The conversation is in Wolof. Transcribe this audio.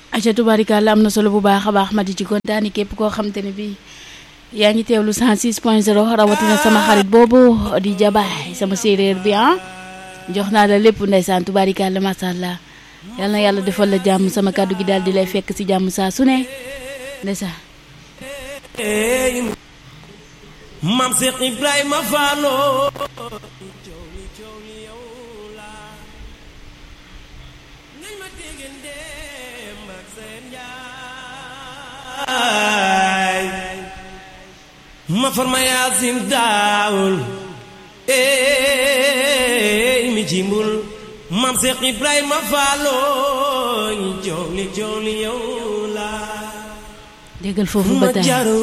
aca tubaarikàlla am na solo bu baax a baax ma di ci kontaani képp koo xam te ne bii yaa ngi teewlu 106 point 0 rawatina sama xarit boobu di jabaay sama séeréer bi ah jox naa la lépp ndeysaan tubaarikàlla macha allah yal na yàlla defal la jàmm sama kàddu gi daal di lay fekk si jàmm saa su ne ndeysaan Maam Seex Ibrahima Faalo ma farma yaasin daawul eey mi jimbul Maam Seex Ibrahima Faalo coow li coow li yow la déggal foofu ba tey